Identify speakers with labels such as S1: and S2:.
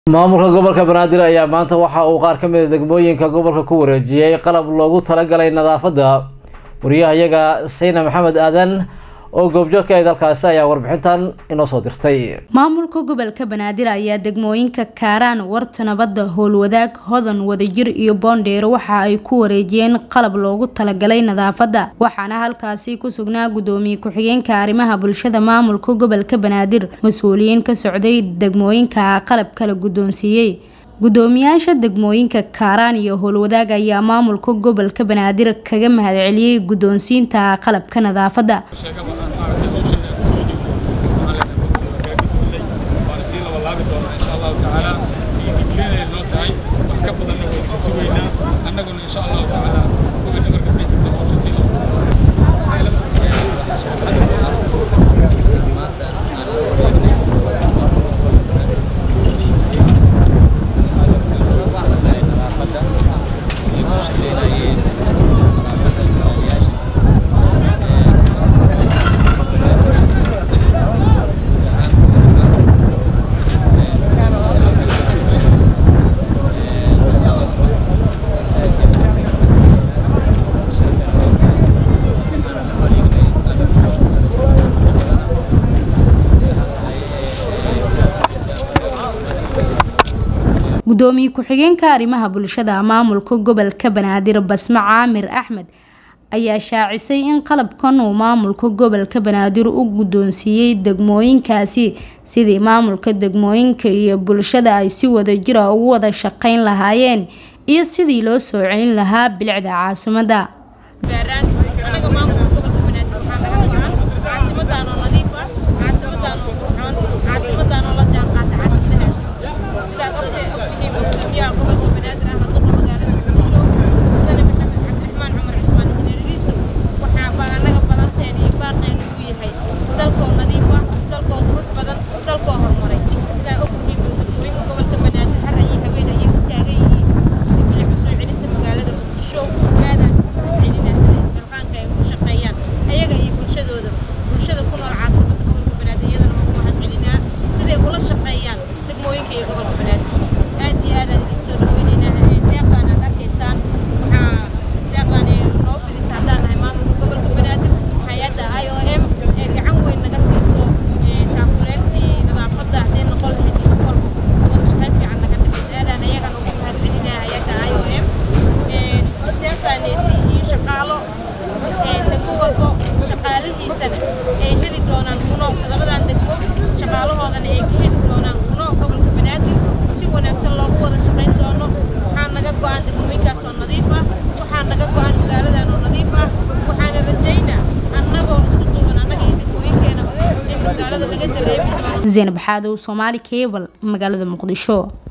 S1: maamulka gobolka banaadir ayaa maanta waxa uu qaar ka mid a degmooyinka gobolka ku wareejiyey qalab loogu talagalay nadaafadda wariyahayaga sayna maxamed aadan oo goobjoogka ee dalkaasi ayaa warbixintan inoo soo dirtay
S2: maamulka gobolka banaadir ayaa degmooyinka kaaraan warta nabadda howlwadaag hodan wadajir iyo boondheero waxa ay ku wareejiyeen qalab loogu talagalay nadaafadda waxaana halkaasi ku sugnaa gudoomiye ku-xigeenka arrimaha bulshada maamulka gobolka banaadir mas-uuliyiin ka socday degmooyinka qalab kala guddoonsiiyey gudoomiyaasha degmooyinka kaaraan iyo howlwadaag ayaa maamulka gobolka banaadir kaga mahadceliyey guddoonsiinta qalabka nadaafadda gudoomiye ku-xigeenka arrimaha bulshada maamulka gobolka banaadir basme caamir axmed ayaa shaacisay in qalabkan uu maamulka gobolka banaadir u guddoonsiiyey degmooyinkaasi sidii maamulka degmooyinka iyo bulshada ay si wadajira ugu wada shaqeyn lahaayeen iyo sidii loo soo celin lahaa bilicda caasimadda zaynab xaadow soomaali cable magaalada muqdisho